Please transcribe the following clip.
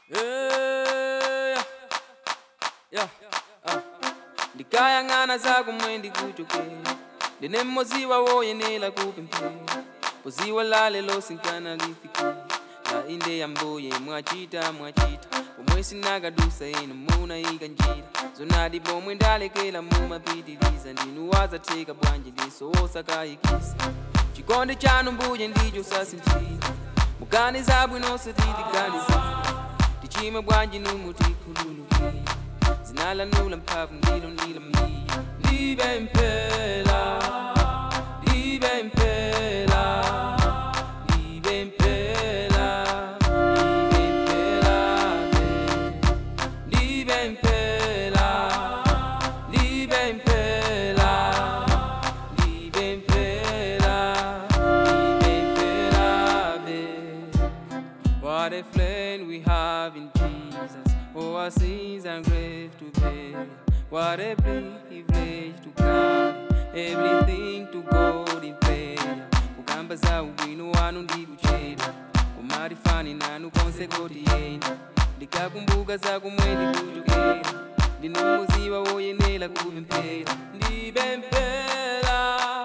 Yeah, yeah, ah. ndikayang'ana zakumwe ndikuchokera ndine mmozi wawoyenera kupemphera poziwa lalelo sinkana lifikira la inde yambuye mwachita mwachita pomwe sinakadusa inu munayika njira zonadi pomwe ndalekera mumapitiriza ndinu wazatheka bwanji liso wosakayikisa chikondi chanu mbuye ndicho sasinthira muganiza bwino sititiganiza tichime bwanji numutikhululukira zinalanula mphamvu ndilo ndilo miya libe mpela libe mpela libe mpela libe mpela libe mpela libe mpela libe mpela libe mpela babe. What a flame we have in Jesus. Oh, our sins and grave to bear. What a privilege to carry everything to God in prayer. Kukamba za ubwino wanu ndikucheda kumarifani nanu konse kotiyenda ndikakumbuka za kumwendi kuchokera ndinumuziwa woyenera kupemphera ndipemphera